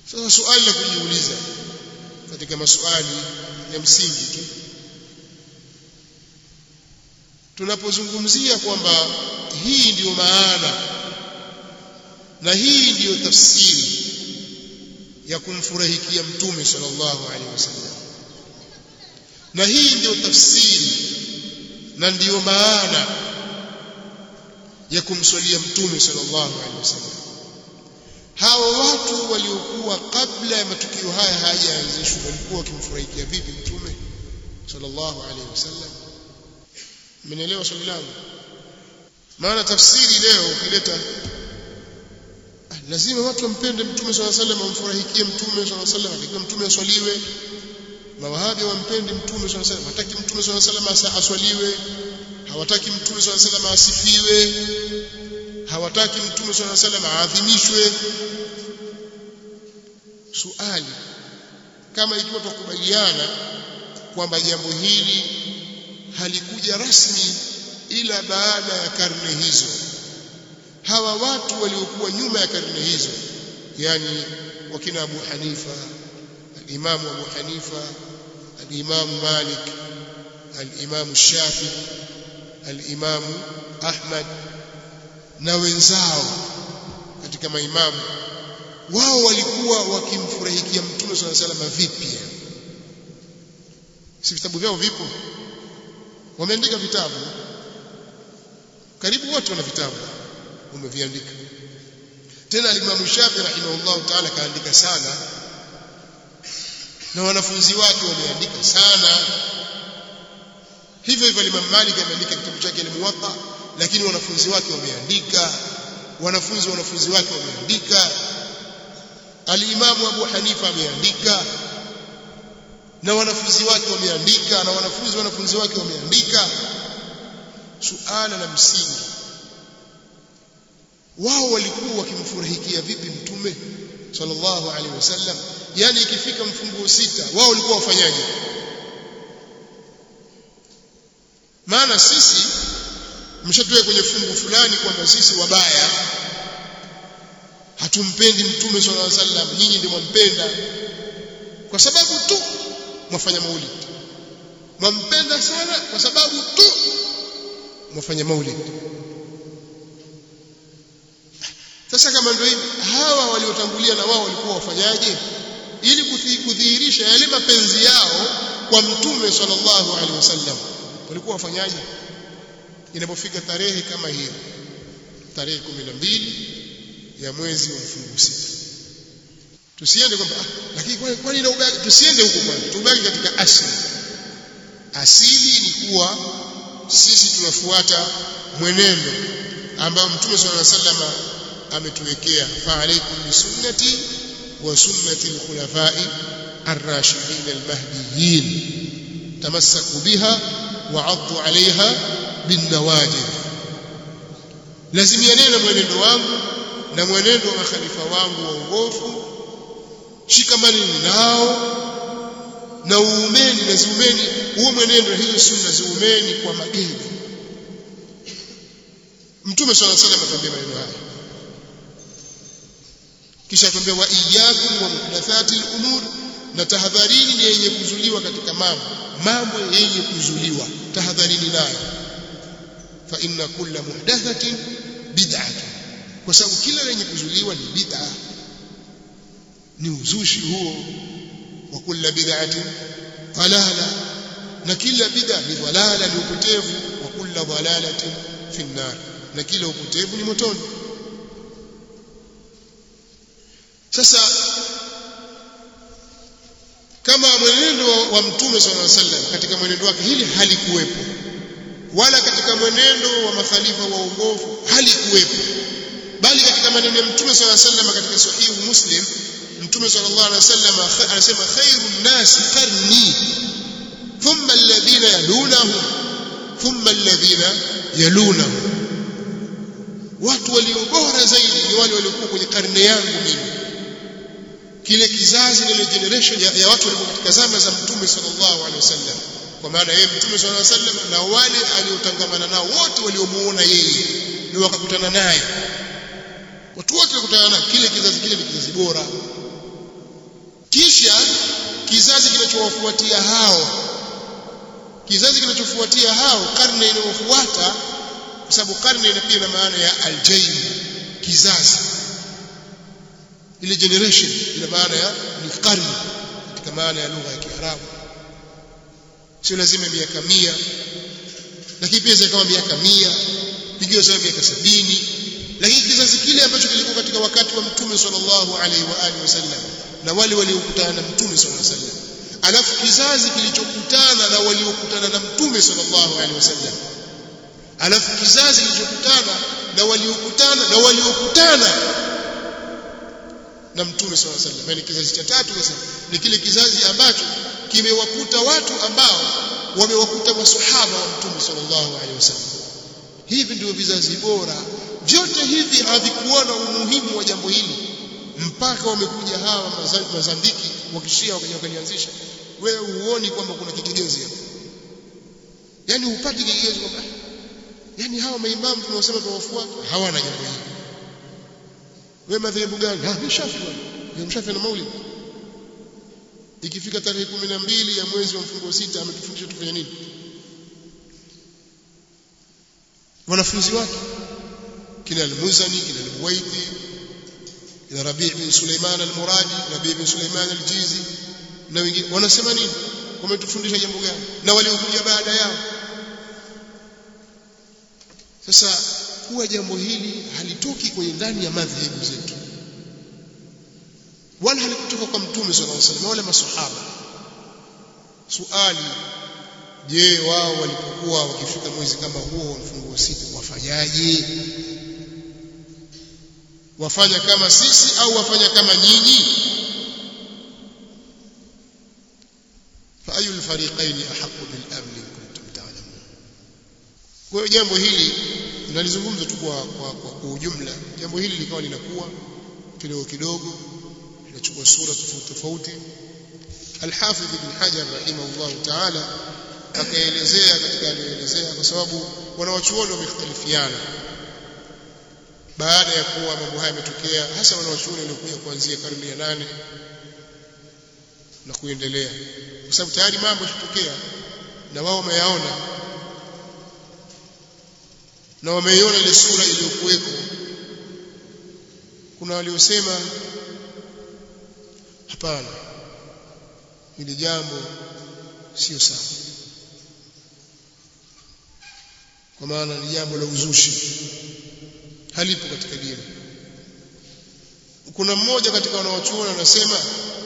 sasa swali la kujiuliza katika maswali ya msingi tu tunapozungumzia kwamba hii ndiyo maana na hii ndiyo tafsiri ya kumfurahikia mtume sallallahu alaihi wasallam na hii ndiyo tafsiri na ndiyo maana ya kumswalia mtume sallallahu alaihi wasallam hawa watu waliokuwa kabla ya matukio haya hayajaanzishwa walikuwa wakimfurahikia vipi mtume sallallahu alaihi wasallam mmenielewa swali langu maana tafsiri leo ukileta lazima watu wampende mtume swalla sallam wamfurahikie mtume swalla sallam akiwa mtume aswaliwe mawahabi wampende mtume swalla sallam hataki mtume swalla sallam aswaliwe hawataki mtume swalla sallam asifiwe hawataki mtume swalla sallam aadhimishwe suali kama ikiwa tukubaliana kwamba jambo hili halikuja rasmi ila baada ya karne hizo hawa watu waliokuwa nyuma ya karne hizo yani wakina Abu Hanifa al-Imam Abu Hanifa al-Imam Malik al-Imam Shafi al-Imam Ahmad na wenzao katika maimamu wao walikuwa wakimfurahikia mtume swalla salama vipi si vitabu vyao vipo wameandika vitabu karibu wote wana vitabu wameviandika tena alimamu Shafi rahimahullah taala kaandika sana na wanafunzi wake wameandika sana hivyo hivyo Imam Malik ameandika kitabu chake al-Muwatta lakini wanafunzi wake wameandika wanafunzi wanafunzi wake wameandika al-Imamu Abu Hanifa ameandika na wanafunzi wake wameandika na wanafunzi wanafunzi wake wameandika suala la msingi wao walikuwa wakimfurahikia vipi mtume sallallahu alaihi wasallam yani ikifika mfunguo sita wao walikuwa wafanyaje maana sisi mshatoe kwenye fungu fulani kwamba sisi wabaya hatumpendi mtume sallallahu alaihi wasallam nyinyi ndio mwampenda kwa sababu tu mwafanya maulid mwampenda sana kwa sababu tu mwafanya maulid sasa kama ndio hivi hawa waliotangulia na wao walikuwa wafanyaje ili kudhihirisha yale mapenzi yao kwa mtume sallallahu alaihi wasallam walikuwa wafanyaje inapofika tarehe kama hiyo tarehe 12 ya mwezi wa mfungo sita tusiende kwamba ah, lakini kwani kwani na ubaki tusiende huko kwanza tubaki katika asili asili ni kuwa sisi tunafuata mwenendo ambao mtume sallallahu alaihi wasallam ametuwekea fa alaikum bisunnati wa sunnati alkhulafai ar-rashidin al-mahdiyyin tamassaku biha wa 'addu 'alayha bin nawajid lazimianeni na mwenendo wangu na mwenendo wa makhalifa wangu waongofu shikamaneni nao na uumeni na ziumeni huo mwenendo hizo sunna ziumeni kwa magego mtume swalla sallam atuambia maneno haya kisha atuambia wa iyyakum wa muhdathatil umur na tahadharini ni yenye kuzuliwa katika mambo mambo yenye kuzuliwa tahadharini nayo fa inna kulla muhdathatin bid'atun kwa sababu kila lenye kuzuliwa ni bid'a ni uzushi huo wa kulla bid'atin dalala na kila bid'a ni dalala ni upotevu wa kulla dalalatin fi nar na kila upotevu ni motoni sasa kama mwenendo wa mtume sallallahu alaihi wasallam katika mwenendo wake hili halikuwepo wala katika mwenendo wa makhalifa waongofu halikuwepo bali katika maneno ya mtume sallallahu alaihi wasallam katika sahihu muslim mtume sallallahu alaihi wasallam anasema khairun nasi qarni thumma alladhina yalunahum thumma alladhina yalunahum watu walio bora zaidi ni wale waliokuwa kwenye karne yangu mimi kile kizazi na ile generation ya, ya watu walikuwa katika zama za mtume sallallahu alaihi wasallam kwa maana yeye mtume sallallahu alaihi wasallam na wale aliotangamana nao wote waliomuona yeye ni wakakutana naye watu wote wakutana naye kile kizazi kile ni kizazi bora kisha kizazi kinachowafuatia hao kizazi kinachofuatia hao karne inayofuata kwa sababu karne ina pia na maana ya aljail kizazi ile generation ina maana ya ni karne katika maana ya lugha ya Kiarabu sio lazima miaka mia lakini pia zikawa miaka mia pigiwa sawa miaka sabini lakini kizazi kile ambacho kilikuwa katika wakati wa mtume sallallahu alaihi wa alihi wasallam na wale waliokutana na mtume sallallahu alaihi wasallam alafu kizazi kilichokutana na waliokutana na mtume sallallahu alaihi wasallam alafu kizazi kilichokutana na waliokutana na waliokutana na mtume sallallahu alaihi wasallam yani kizazi cha tatu sasa ni kile kizazi ambacho kimewakuta watu ambao wamewakuta maswahaba wa mtume sallallahu alaihi wasallam hivi ndio vizazi bora vyote hivi havikuona umuhimu wa jambo hili mpaka wamekuja hawa mazandiki wakishia wakaja wakalianzisha wewe huoni kwamba kuna kigezo hapo yani hupati kigezo kwamba yani hawa maimamu tunaosema tunawafuata hawana jambo hili wewe madhehebu gani ah mshafi bwana mshafi na maulid ikifika tarehe 12 ya mwezi wa mfungo sita ametufundisha tufanye nini wanafunzi wake kina al-Muzani kina al-Buwaiti kina Rabi' bin Sulaiman al-Muradi Rabi' bin Sulaiman al-Jizi na wengine wanasema nini wametufundisha jambo gani na waliokuja baada yao sasa kuwa jambo hili halitoki kwenye ndani ya madhehebu zetu wala halikutoka kwa mtume sallallahu alaihi wasallam wala masahaba suali je wao walipokuwa wakifika mwezi kama huo wa mfunguo sita wafanyaje wafanya kama sisi au wafanya kama nyinyi فأي الفريقين أحق بالأمن إن كنتم تعلمون kwa hiyo jambo hili nalizungumza tu kwa, kwa, kwa, kwa ujumla jambo hili likawa linakuwa kidogo kidogo linachukua sura tofauti tofauti Al-Hafidh Ibn Hajar rahimahullah ta'ala akaelezea katika aliyoelezea kwa sababu wanawachuoni wamekhtalifiana baada ya kuwa mambo haya yametokea hasa wanawachuoni waliokuja kuanzia karne ya nane na kuendelea kwa sababu tayari mambo yashatokea na wao wameyaona na wameiona ile sura iliyokuweko kuna waliosema hapana hili jambo sio sawa kwa maana ni jambo la uzushi halipo katika dini kuna mmoja katika wanawachuoni anasema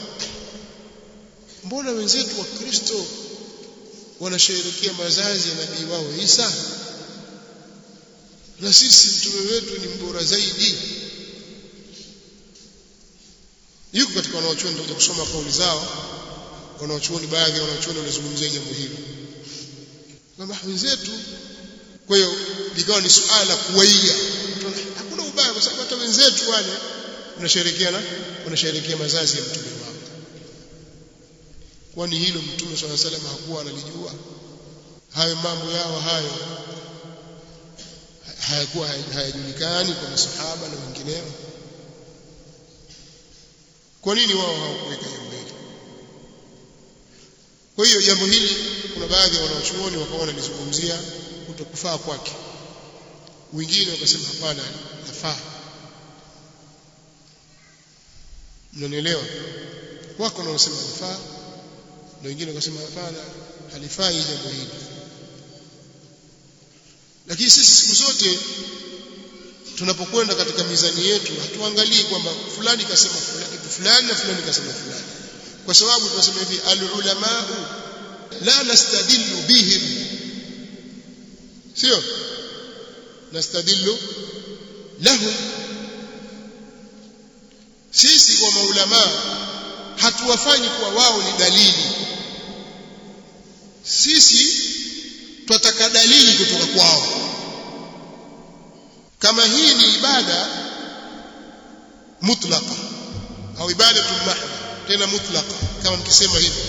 mbona wenzetu wa Kristo wanasherehekea mazazi ya nabii wao Isa na sisi mtume wetu ni mbora zaidi yuko katika wanawachuoni ndio kusoma kauli zao wanawachuoni baadhi ya wanawachuoni wanazungumzia jambo hili kwamba wenzetu kwa hiyo likawa ni suala kuwaia hakuna ubaya kwa sababu hata wenzetu wale wanasherehekea na wanasherehekea mazazi ya mtume wao kwani hilo mtume swalla salam hakuwa analijua hayo mambo yao hayo hayakuwa hayajulikani kwa masahaba na wengineo kwa nini wao hawakuweka jambo hili kwa hiyo jambo hili kuna baadhi ya wanachuoni wakaona lizungumzia kutokufaa kwake wengine wakasema hapana nafaa mnanielewa wako wanaosema nafaa na wengine wakasema hapana halifai jambo hili lakini sisi siku zote tunapokwenda katika mizani yetu hatuangalii kwamba fulani kasema fulani kitu fulani na fulani kasema fulani kwa sababu tunasema hivi alulama la nastadillu bihim sio nastadillu lahum sisi kwa maulama hatuwafanyi kuwa wao ni dalili sisi twataka dalili kutoka kwao kama hii ni ibada mutlaqa au ibada mahdha tena mutlaqa kama mkisema hivyo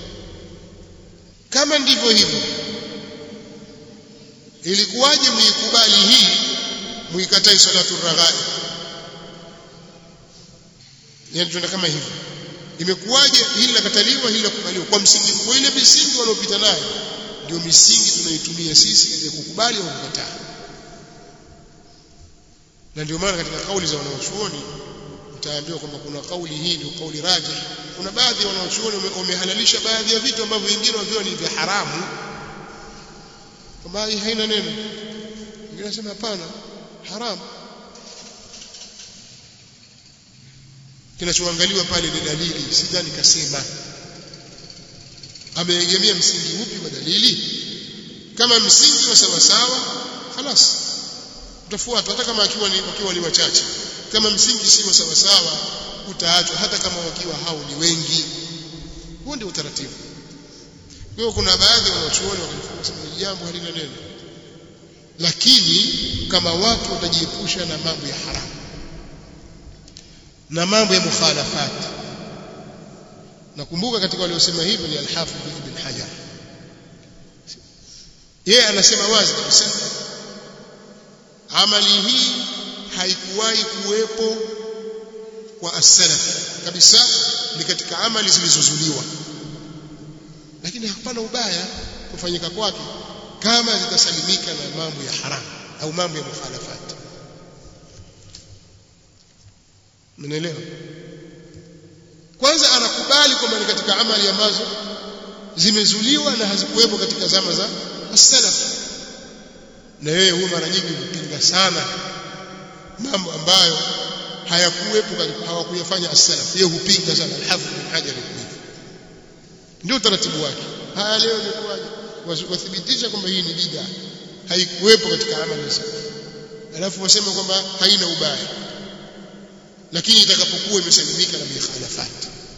kama ndivyo hivyo ilikuwaje muikubali hii muikatai salatu raghaib yani tuna kama hivyo imekuwaje hili lakataliwa hili lakubaliwa kwa msingi kwa ile misingi wanaopita nayo ndio misingi tunaitumia sisi katika kukubali au kukataa na ndio maana katika kauli za wanaochuoni utaambiwa kwamba kuna kauli hii ndio kauli rajih kuna baadhi ya wanaochuoni wamehalalisha baadhi ya vitu ambavyo wengine waviona ni vya haramu kwamba hii haina neno wengine wanasema hapana haramu kinachoangaliwa pale ni dalili sidhani kasema ameegemea msingi upi wa dalili kama msingi wa sawa sawa خلاص utafuata hata kama akiwa ni wakiwa ni wachache kama msingi si wa sawa sawa utaachwa hata kama wakiwa hao ni wengi huo ndio utaratibu kwa hiyo kuna baadhi wanachuoni wakisema jambo halina neno lakini kama watu watajiepusha na mambo ya haramu na mambo ya mukhalafat nakumbuka katika waliosema hivyo ni al-Hafidh ibn Hajar yeye anasema wazi kabisa amali hii haikuwahi kuwepo kwa as-salaf kabisa ni katika amali zilizozuliwa lakini hapana ubaya kufanyika kwake kama zitasalimika na mambo ya haramu au mambo ya mukhalafat Mnaelewa? Kwanza anakubali kwamba ni katika amali ambazo zimezuliwa na hazikuwepo katika zama za as-salaf. Na yeye huwa mara nyingi hupinga sana mambo ambayo hayakuwepo hawakuyafanya as-salaf. Yeye hupinga sana al-Hafidh bin Hajar ndio utaratibu wake. Haya leo imekuwaje? Wathibitisha kwamba hii ni bid'a. Haikuwepo katika amali za salaf. Alafu wasema kwamba haina ubaya lakini itakapokuwa imesalimika na mikhalafat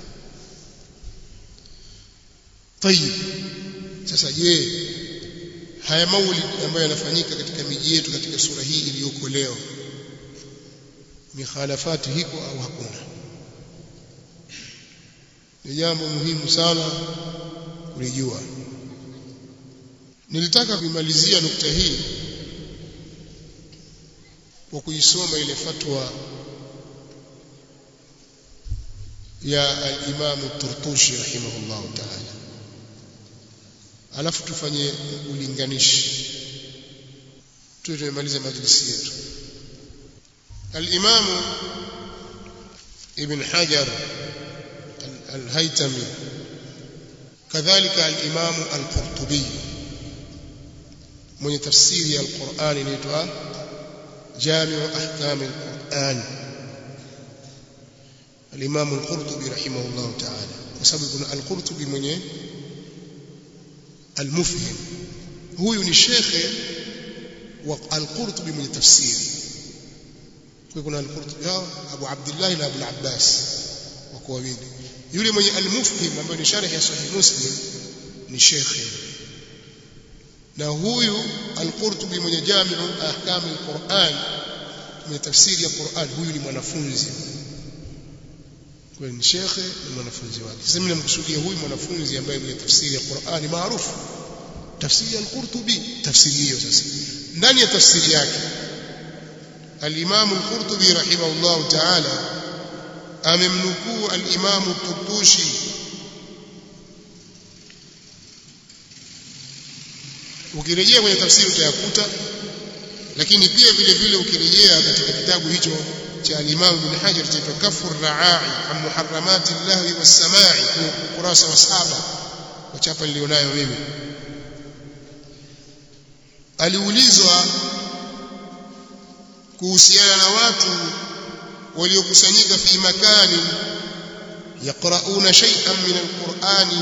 tayib sasa je haya maulid ambayo yanafanyika katika miji yetu katika sura hii iliyoko leo mikhalafati hiko au hakuna ni jambo muhimu sana kulijua nilitaka kuimalizia nukta hii kwa kuisoma ile fatwa ya al-Imam Turtushi rahimahullah ta'ala alafu tufanye ulinganishi tuwe tumemaliza majlisi yetu al-Imam Ibn Hajar al-Haytami kadhalika al-Imam al-Qurtubi mwenye tafsiri ya al-Qur'an inaitwa Jami'u Ahkam al-Qur'an الإمام القرطبي رحمه الله تعالى وسبب يكون القرطبي mwenye المفهم huyu ni shekhe wa al-Qurtubi mwenye tafsiri kwa kuna al-Qurtubi Abu Abdullah na Abu al-Abbas wako wawili yule mwenye al-Mufhim ambaye ni sharh ya Sahih Muslim ni shekhe na huyu al-Qurtubi mwenye Jami'u Ahkam al-Qur'an mwenye tafsiri ya Qur'an huyu ni mwanafunzi kwa ni shekhe na mwanafunzi wake sasa mimi namkusudia huyu mwanafunzi ambaye mwenye tafsiri ya Qur'ani maarufu tafsiri ya al-Qurtubi tafsiri hiyo sasa ndani ya tafsiri yake al-Imam al-Qurtubi rahimahullah ta'ala amemnukuu al-Imam al-Turtushi ukirejea kwenye tafsiri utayakuta lakini pia vile vile ukirejea katika kitabu hicho cha al-Imam Ibn Hajar cha Kafur Raai an muharramati llahi was-samai ukurasa wa saba kwa chapa nilionayo mimi aliulizwa kuhusiana na watu waliokusanyika fi makani yaqrauna shay'an min al-Qur'ani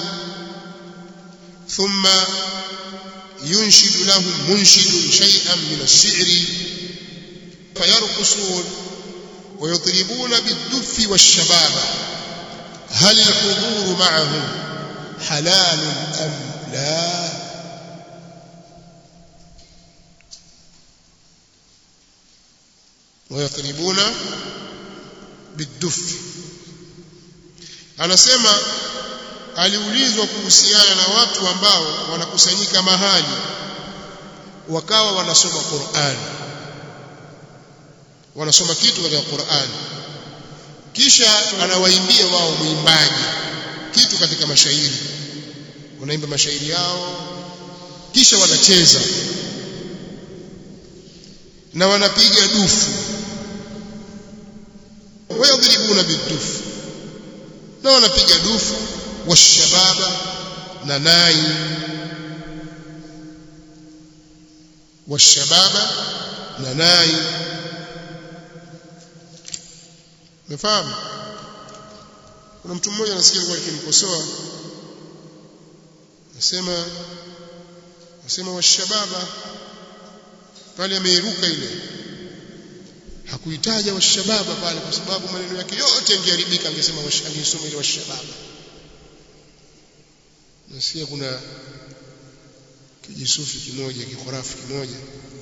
thumma yunshidu lahum munshidun shay'an min ash-shi'ri fayarqusun ويضربون بالدف والشبابة هل الحضور معهم حلال أم لا ويضربون بالدف anasema aliulizwa kuhusiana na watu ambao wanakusanyika mahali wakawa wanasoma Qur'an wanasoma kitu katika Qur'an kisha anawaimbia wao mwimbaji kitu katika mashairi wanaimba mashairi yao kisha wanacheza na wanapiga dufu wayadribuna bidufu na wanapiga dufu washababa na nai washababa na nai umefahamu kuna mtu mmoja nasikia alikuwa akimkosoa nasema nasema washababa pale ameiruka ile hakuitaja washababa pale kwa sababu maneno yake yote yangeharibika angesema angesoma ile washababa nasikia kuna kijisufi kimoja kikorafu kimoja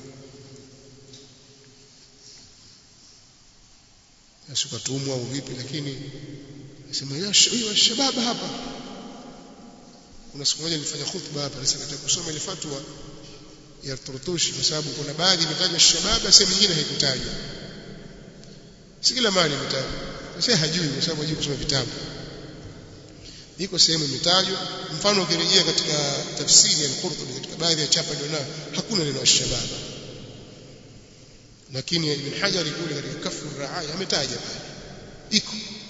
asikatumwa au vipi lakini nasema hiyo washababa hapa kuna siku moja nilifanya khutba hapa nasema nataka kusoma ile fatwa ya Turtushi kwa sababu kuna baadhi imetajwa shababa sehemu nyingine haikutajwa si kila mahali imetajwa sasa hajui kwa sababu hajui kusoma vitabu iko sehemu imetajwa mfano ukirejea katika tafsiri ya Al-Qurtubi katika baadhi ya chapa ndio nayo hakuna neno shababa lakini Ibn Hajar kule katika kafu raaya ametaja pale iko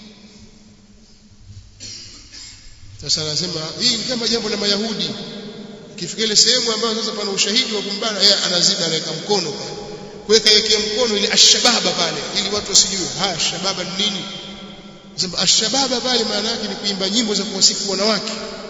sasa anasema hii ni kama jambo la Mayahudi ikifika ile sehemu ambayo sasa pana ushahidi wa kumbana yeye anaziba anaweka mkono pale kuweka yake mkono ile ashababa pale ili watu wasijue ha shababa ni nini sema ashababa pale maana yake ni kuimba nyimbo za kuwasifu wanawake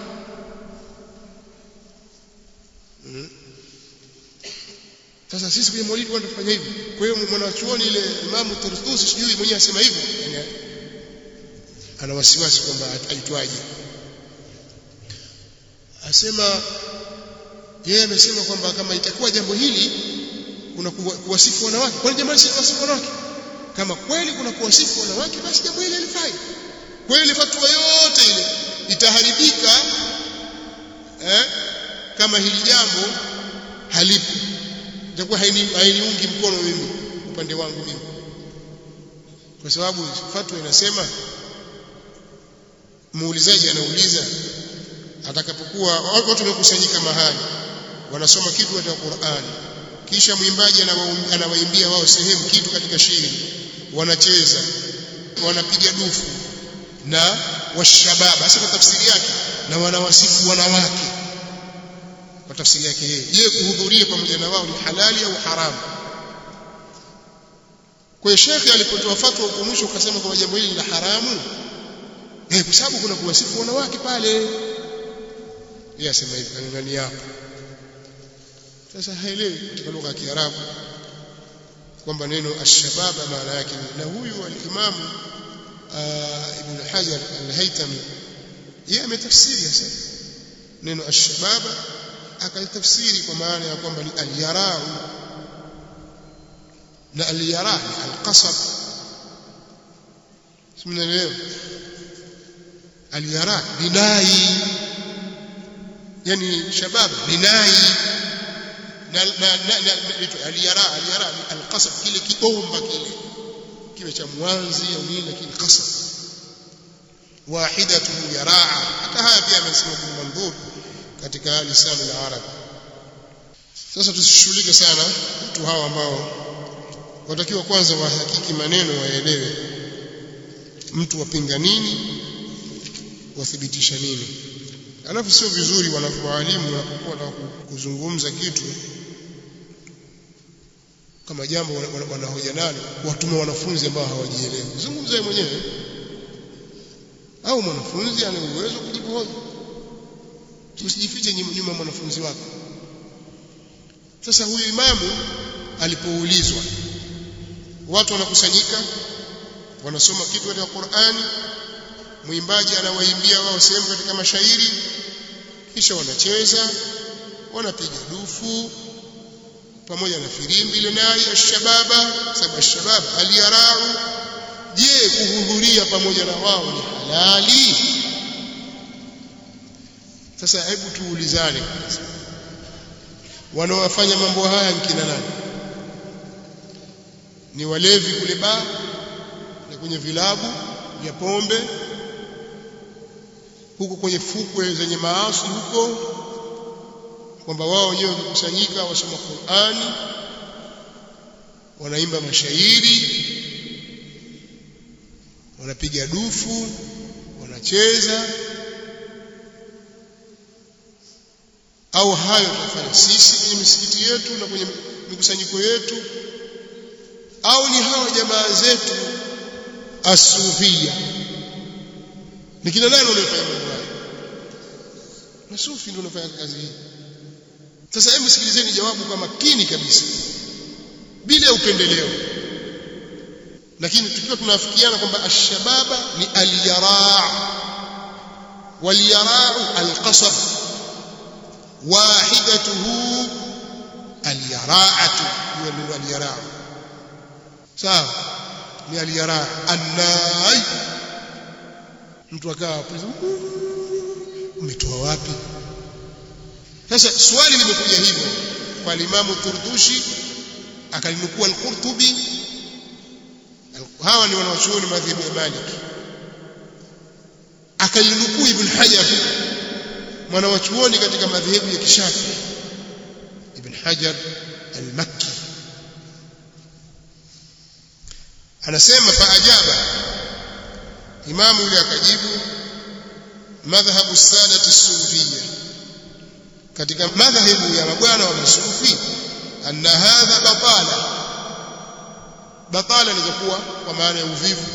sasa sisi kwenye maulidi watu tufanya hivyo kwa hiyo mwanachuoni ile imamu Turtusi sijui mwenyewe asema hivyo yani ana wasiwasi kwamba aitwaje asema yeye amesema kwamba kama itakuwa jambo hili kuna kuwasifu wanawake kwani jamani si kuwasifu wanawake kama kweli kuna kuwasifu wanawake basi jambo hili halifai kwa hiyo fatwa yote ile itaharibika eh, kama hili jambo halipo itakuwa hainiungi mkono mimi upande wangu mimi kwa sababu fatwa inasema muulizaji anauliza atakapokuwa watu wamekusanyika mahali wanasoma kitu katika Qur'ani kisha mwimbaji anawaimbia wao sehemu kitu katika shairi wanacheza wanapiga dufu na washababa hasa kwa tafsiri yake na wanawasifu wanawake kwa tafsiri yake yeye je kuhudhuria pamoja na wao ni halali au haramu kwa hiyo shekhi alipotoa fatwa huko mwisho akasema kwamba jambo hili la haramu eh kwa sababu kuna kuwasifu wanawake pale yeye asema hivi kanani hapo sasa haelewi katika lugha ya Kiarabu kwamba neno ashababa maana yake na huyu al-Imam Ibn Hajar al-Haytami yeye ametafsiri sasa neno ashababa akalitafsiri kwa maana ya kwamba ni al-yarau na al-yara ni al-qasab simnaelewa al-yara binai yani shabab binai na na na aliyara aliyara alqasab kile kiomba kile kiwe cha mwanzi au nini lakini qasab wahidatu yaraa hata haya pia amesema bin mandhur katika lisan al-arab sasa tusishughulike sana watu hawa ambao watakiwa kwanza wahakiki maneno waelewe mtu wapinga nini wathibitisha nini alafu sio vizuri wanapowaalimu wanapokuwa na kuzungumza kitu kama jambo wanahoja nalo watuma wanafunzi ambao hawajielewi zungumza yeye mwenyewe au mwanafunzi ana uwezo kujibu hoja usijifiche nyuma mwanafunzi wako sasa huyu imamu alipoulizwa watu wanakusanyika wanasoma kitu katika Qur'ani mwimbaji anawaimbia wao sehemu katika mashairi kisha wanacheza wanapiga dufu pamoja na firimbi ile naye ashababa sababu ashababa aliyarau je kuhudhuria pamoja na wao ni halali sasa hebu tuulizane kwanza wanaofanya mambo haya ni kina nani ni walevi kule baa na kwenye vilabu ya pombe huko kwenye fukwe zenye maasi huko kwamba wao wenyewe wakikusanyika wasoma Qur'ani wanaimba mashairi wanapiga dufu wanacheza au hayo tunafanya sisi kwenye misikiti yetu na kwenye mikusanyiko yetu au ni hawa jamaa zetu asufia ni kina nani wanaofanya mambo haya masufi ndio wanafanya kazi hii sasa hebu sikilizeni jawabu kwa makini kabisa bila upendeleo lakini tukiwa tunafikiana kwamba ashababa ni alyaraa walyarau alqasab wahidatuhu alyaraatu hiyo ndio alyaraa sawa ni alyaraa annai mtu akawa umetoa wapi sasa swali limekuja hivyo kwa Imamu Turdushi akalinukua al-Qurtubi hawa ni wanawachuoni madhhabu ya Malik akalinukuu Ibn Hajar mwanawachuoni katika madhehebu ya Kishafi Ibn Hajar al-Makki anasema faajaba imamu yule akajibu madhhabu sadati sufiyya katika madhhabu ya mabwana wa masufi anna hadha batala batala inazokuwa kwa maana ya uvivu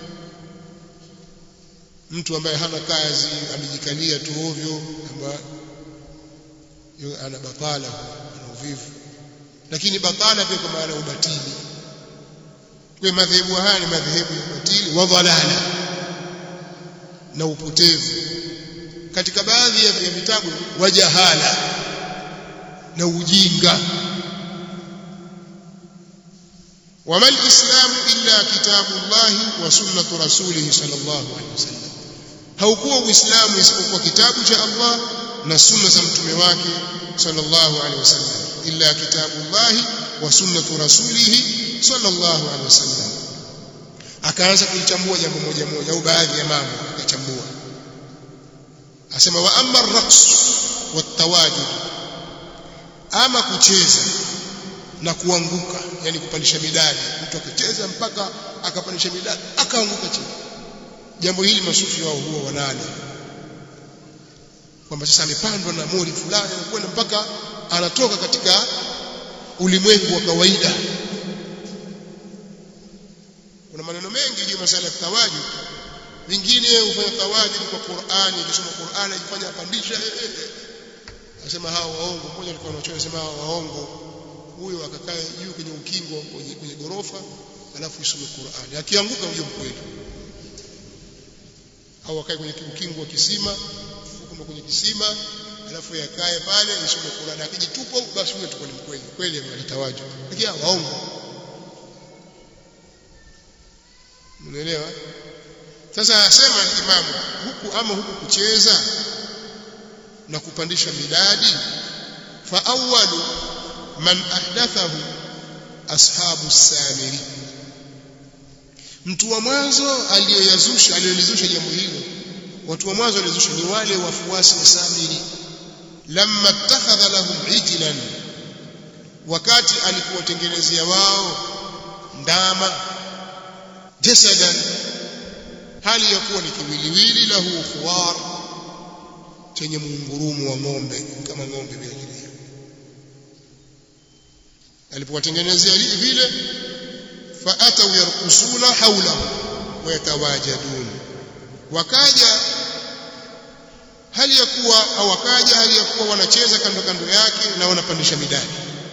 mtu ambaye hana kazi amejikalia tu ovyo ambaye ana batala ana uvivu lakini batala pia kwa maana ubatili kwa madhehebu haya ni madhehebu ya ubatili wa dhalala na upotevu katika baadhi ya vitabu wa jahala na ujinga وما الإسلام إلا كتاب الله وسنة رسوله صلى الله عليه وسلم haukuwa uislamu isipokuwa kitabu cha Allah na sunna za mtume wake sallallahu alaihi wasallam illa kitabullahi wa sunnatu rasulih sallallahu alaihi wasallam akaanza kulichambua jambo moja moja au baadhi ya mambo akachambua asema wa amma ar-raqs wat-tawajud ama kucheza na kuanguka yani kupandisha midadi mtu akicheza mpaka akapandisha midadi akaanguka chini jambo hili masufi wao huwa wanalo kwamba sasa amepandwa na mori fulani anakwenda mpaka anatoka katika ulimwengu wa kawaida kuna maneno mengi juu masala ya tawajud vingine hufanya tawajud kwa Qur'ani akisoma Qur'ani akifanya apandisha anasema hao waongo mmoja alikuwa anachoa anasema hao waongo huyo akakaa juu kwenye ukingo kwenye, kwenye gorofa alafu isome Qur'ani akianguka huyo mkweli au akae kwenye ukingo wa kisima huko kwenye kisima alafu yakae pale isome Qur'ani akijitupa basi huyo tukoni mkweli kweli ametawaju lakini waongo Unaelewa? Sasa asema imamu huku ama huku kucheza na kupandisha midadi fa awwalu man ahdathahu ashabu samiri mtu wa mwanzo aliyoyazusha aliyolizusha jambo hilo watu wa mwanzo walizusha ni wale wafuasi wa samiri lamma ittakhadha lahum ijlan wakati alikuwatengenezea wao ndama jasadan hali ya kuwa ni kiwiliwili lahu khuwar chenye muungurumu wa ng'ombe kama ng'ombe vile vile alipowatengenezea vile faatau yarkusuna haulahu wayatawajadun wakaja hali ya kuwa au wakaja hali ya kuwa wanacheza kando kando yake na wanapandisha midadi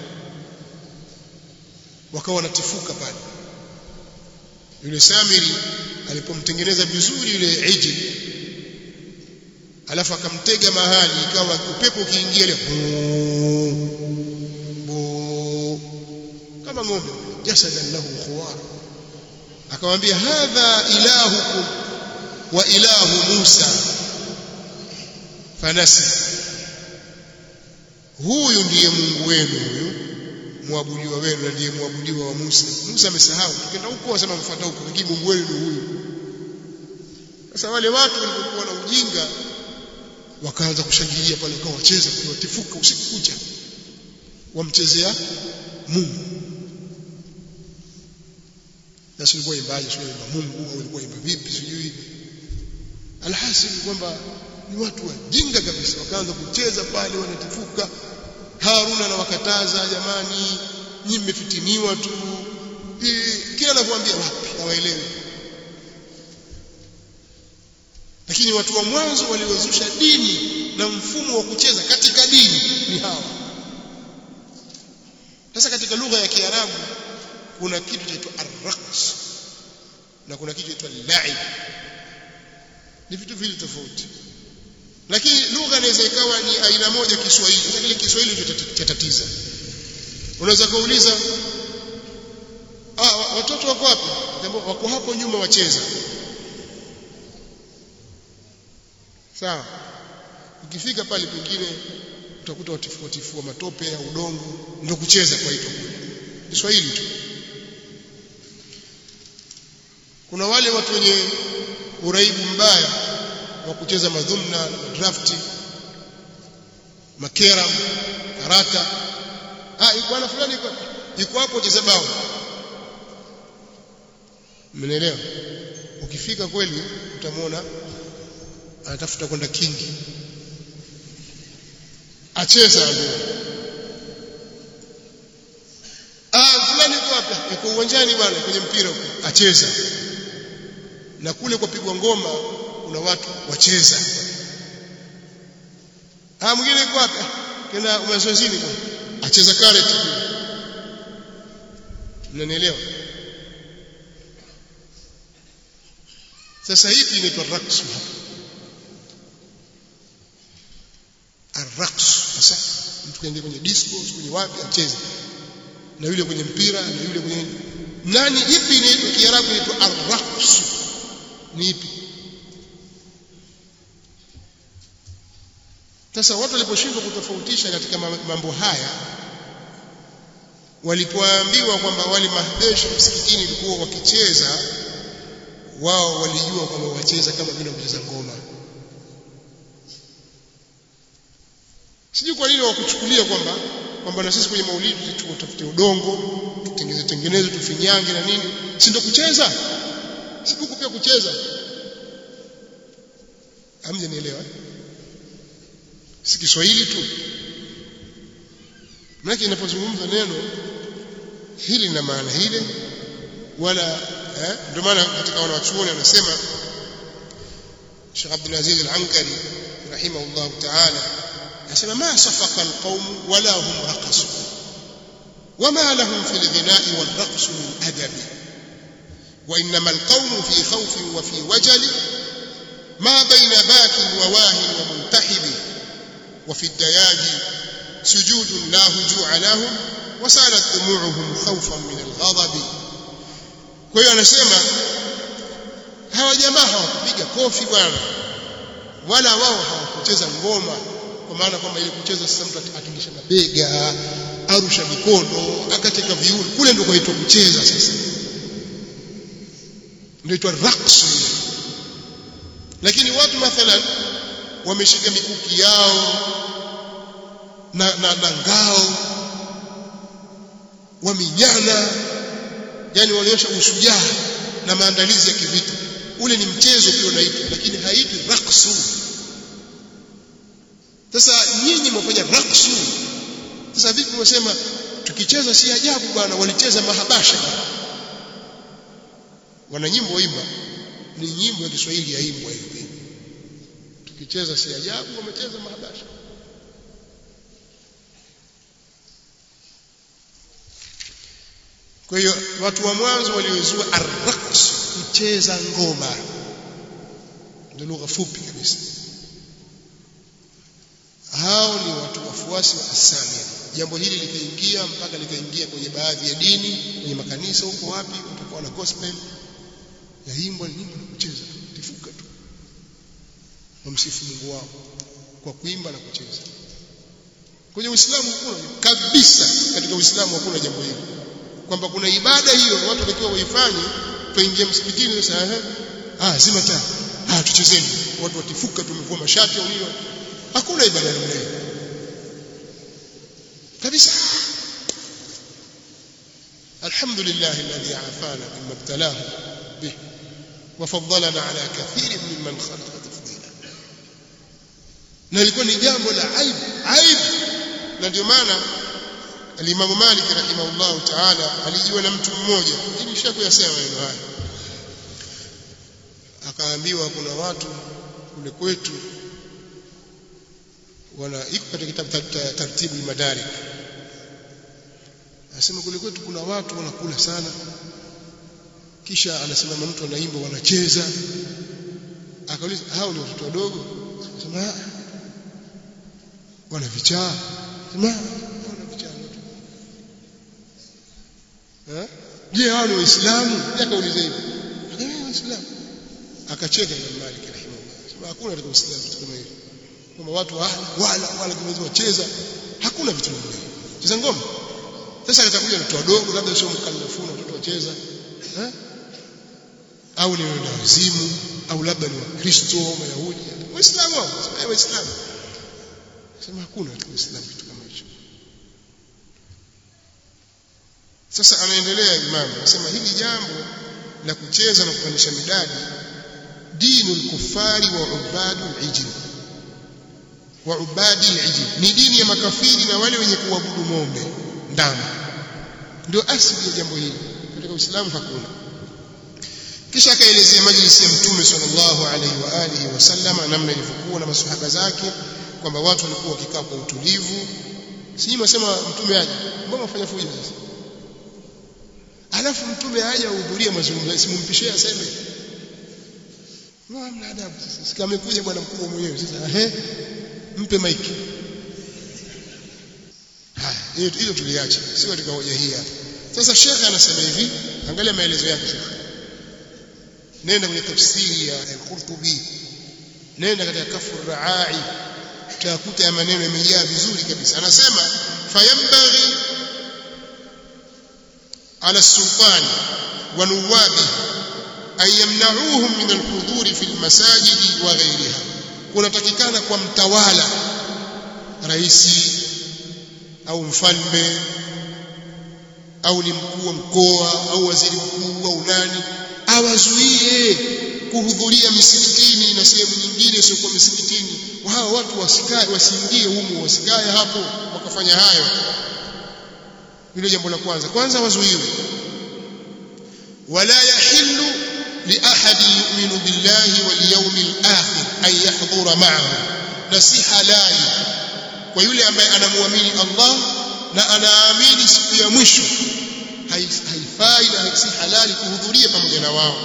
wakawa wanatifuka pale yule Samiri alipomtengeneza vizuri yule iji alafu akamtega mahali ikawa upepo ukiingia ile kama ng'ombe jasadan lahu khuwar akamwambia hadha ilahukum wa ilahu Musa fanasi huyu ndiye Mungu wenu huyu muabudiwa wenu na ndiye muabudiwa wa Musa Musa amesahau tukienda huko wasema mfuata huko lakini Mungu wenu ni huyu sasa wale watu walipokuwa na ujinga wakaanza kushangilia pale kwa wacheza watifuka usiku kucha wamchezea Mungu na sio ilikuwa imbaje sio imba Mungu au ilikuwa imba vipi sijui alhasil kwamba ni watu wajinga kabisa wakaanza kucheza pale wanatifuka Haruna na wakataza jamani nyinyi mmefitiniwa tu kila anavyoambia wapi hawaelewi lakini watu wa mwanzo waliozusha dini na mfumo wa kucheza katika dini ni hawa sasa katika lugha ya Kiarabu kuna kitu chaitwa arraqs na kuna kitu chaitwa la'ib ni vitu vile tofauti lakini lugha inaweza ikawa ni aina moja Kiswahili sasa kile Kiswahili chatatiza unaweza kuuliza ah watoto wako wapi wako hapo nyuma wacheza sawa ukifika pale pengine utakuta watifua tifua matope ya udongo ndio kucheza kwa hiyo Kiswahili tu kuna wale watu wenye uraibu mbaya wa kucheza madhumna drafti makera karata ah yuko ana fulani yuko yuko hapo cheza bao mnaelewa ukifika kweli utamwona anatafuta kwenda kingi acheza ndio ah fulani yuko wapi yuko uwanjani bwana kwenye mpira huko acheza na kule kwa pigwa ngoma kuna watu wacheza ah mwingine yuko wapi kenda mazoezini bwana acheza kare tu mnanielewa sasa hivi inaitwa raqs arraqs sasa mtu kaingia kwenye disco kwenye wapi acheze na yule kwenye mpira na yule kwenye nani ipi inaitwa kiarabu inaitwa arraqs ni ipi sasa watu waliposhindwa kutofautisha katika mambo haya walipoambiwa kwamba wale mahdesh msikitini walikuwa wakicheza wao walijua kwamba wacheza kama vile kucheza ngoma sijui kwa nini wakuchukulia kwamba kwamba na sisi kwenye maulidi tutafute udongo tutengeneze tengeneze tufinyange na nini si ndio kucheza si huku pia kucheza hamje nielewa si Kiswahili tu maana inapozungumza neno hili na maana ile wala eh, ndio maana katika wanawachuoni anasema Sheikh Abdul Aziz Al-Ankari rahimahullah ta'ala anasema ma safaqa alqawm wala hum raqasu wama lahum fi alghina'i walraqs min adab وإنما القوم في خوف وفي وجل ما بين باك وواه ومنتحب وفي الدياج سجود لا هجوع لهم وسالت دموعهم خوفا من الغضب kwa hiyo anasema hawa jamaa hawakupiga kofi bwana wala wao hawakucheza ngoma kwa maana kwamba ile kucheza sasa mtu atingisha mabega arusha mikono akateka viuno kule ndio kwaitwa kucheza sasa ndio itwa raqs lakini watu mathalan wameshika mikuki yao na, na, na ngao waminyana yani walionyesha ushujaa na maandalizi ya kivita ule ni mchezo pia unaitwa lakini haitwi raqsu sasa nyinyi mwafanya raqsu sasa vipi mwasema tukicheza si ajabu bwana walicheza mahabasha wana nyimbo waimba ni nyimbo ya Kiswahili yaimbwa hivi tukicheza si ajabu wamecheza mahabasha kwa hiyo watu wa mwanzo waliozua arraqs kucheza ngoma ndio lugha fupi kabisa hao ni watu wafuasi wa asamia jambo hili likaingia mpaka likaingia kwenye baadhi ya dini kwenye makanisa huko wapi utakuwa na gospel yaimbwa ni nyimbo na kucheza tifuka tu wamsifu Mungu wao kwa kuimba na kucheza kwenye Uislamu hakuna kabisa katika Uislamu hakuna jambo hilo kwamba kuna ibada hiyo watu watakiwa waifanye tuingie msikitini sasa eh ah zima taa ah tuchezeni watu watifuka tumevua mashati au nini hakuna ibada namna hiyo kabisa الحمد لله الذي عافانا مما ابتلاه به وفضلنا على كثير ممن خلق تفضيلا na ilikuwa ni jambo la aibu aibu na ndio maana alimamu Malik rahimahullah taala alijiwa na mtu mmoja ili shakuyasema maneno haya akaambiwa kuna watu kule kwetu wana iko katika kitabu taratibu madarik anasema kule kwetu kuna watu wanakula sana kisha anasimama mtu anaimba wanacheza akauliza hao ni watoto wadogo anasema wana vichaa sema wana vichaa eh je hao ni waislamu akauliza hivyo akasema waislamu akacheka Imam Malik rahimahullah sema hakuna katika uislamu kitu kama hivyo kwamba watu wala wala wala kimeweza wacheza hakuna vitu kama hivyo cheza ngoma sasa atakuja watoto wadogo labda sio mkallafuna watoto wacheza eh au ni wenda wazimu au labda ni wakristo mayahudi waislamu wao waislamu sema hakuna katika uislamu kitu kama hicho sasa anaendelea imamu anasema hili jambo la kucheza na kupandisha midadi dinu al-kuffari wa ubadu al-ijl wa ubadi al-ijl ni dini ya makafiri na wale wenye kuabudu ng'ombe ndama ndio asili ya jambo hili katika Uislamu hakuna kisha akaelezea majlisi ya mtume sallallahu alaihi wa alihi wasallama namna ilivyokuwa na masahaba zake kwamba watu walikuwa wakikaa kwa utulivu sijui mwasema mtume aje mbona mfanya fujo sasa alafu mtume aje ahudhurie mazungumzo simumpishie aseme hamna adabu sasa kama amekuja bwana mkubwa mwenyewe sasa ehe mpe maiki haya hiyo hiyo tuliacha sio katika hoja hii hapa sasa shekhe anasema hivi angalia maelezo yake shekhe nenda kwenye tafsiri ya al-Qurtubi nenda katika kafu raai utakuta ya maneno yamejaa vizuri kabisa anasema fayambaghi ala sultani wa nuwabi an yamna'uhum min al-hudhur fi al-masajid wa ghayriha kunatakikana kwa mtawala raisi au mfalme au ni mkuu wa mkoa au waziri mkuu au nani awazuie kuhudhuria misikitini na sehemu nyingine sio kwa misikitini hawa watu wasikae wasiingie humu wasikae hapo wakafanya hayo hilo jambo la kwanza kwanza wazuiwe wala yahillu li ahadi yu'minu billahi wal yawmil akhir an yahdhura ma'ahu na si halali kwa yule ambaye anamwamini Allah na anaamini siku ya mwisho haifai na si halali kuhudhuria pamoja na wao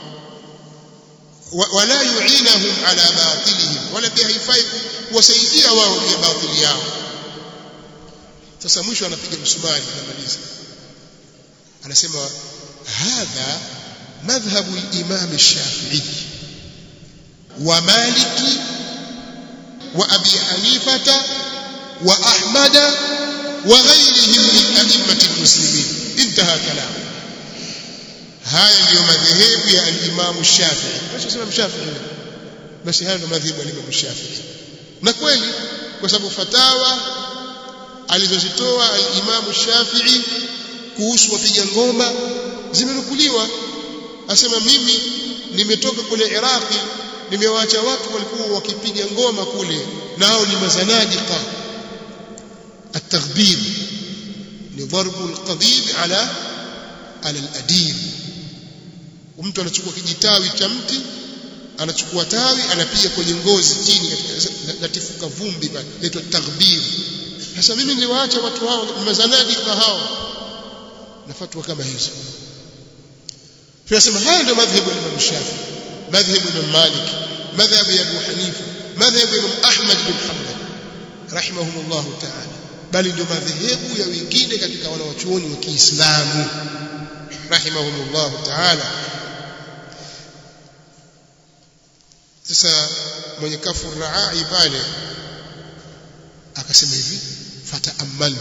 wala yu'inahum ala batilihim wala pia haifai kuwasaidia wao kwa batili yao sasa mwisho anapiga msumari anamaliza anasema hadha madhhabu al-imam ash-shafi'i wa maliki wa abi hanifata wa ahmada wa ghayrihim min a'immati al-muslimin intaha kalam haya ndiyo madhehebu ya al-imam shafi'i basi sema shafi'i basi haya ndio madhehebu ya al-imam shafi'i na kweli kwa sababu fatawa alizozitoa al-imam shafi'i kuhusu wapiga ngoma zimenukuliwa asema mimi nimetoka kule Iraqi nimewaacha watu walikuwa wakipiga ngoma kule nao ni mazanadiqa التغبير لضرب القضيب على على الأديم mtu anachukua kijitawi cha mti anachukua tawi anapiga kwenye ngozi chini katika latifuka vumbi pale inaitwa taghbir sasa mimi niliwaacha watu hao mazanadiqa hao na fatwa kama hizo tunasema haya ndio madhhabu ya Imam Shafi madhhabu ya Malik madhhabu ya Abu Hanifa madhhabu ya Imam Ahmad bin Hanbal rahimahumullah ta'ala bali ndio madhehebu ya wengine katika wanawachuoni wa Kiislamu rahimahumullah ta'ala sasa mwenye kafu raai pale akasema hivi fataamal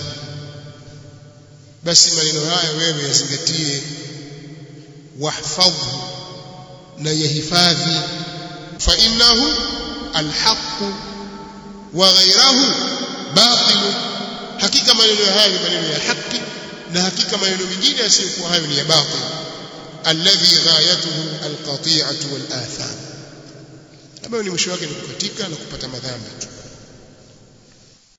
basi maneno haya wewe yazingatie wahfadhu na yahifadhi fa innahu alhaq wa ghayrahu batil hakika maneno haya ni maneno ya haki na hakika maneno mengine yasiyokuwa hayo ni ya batil alladhi ghayatuhu alqati'atu wal atham ambayo ni mwisho wake ni kukatika na kupata madhambi tu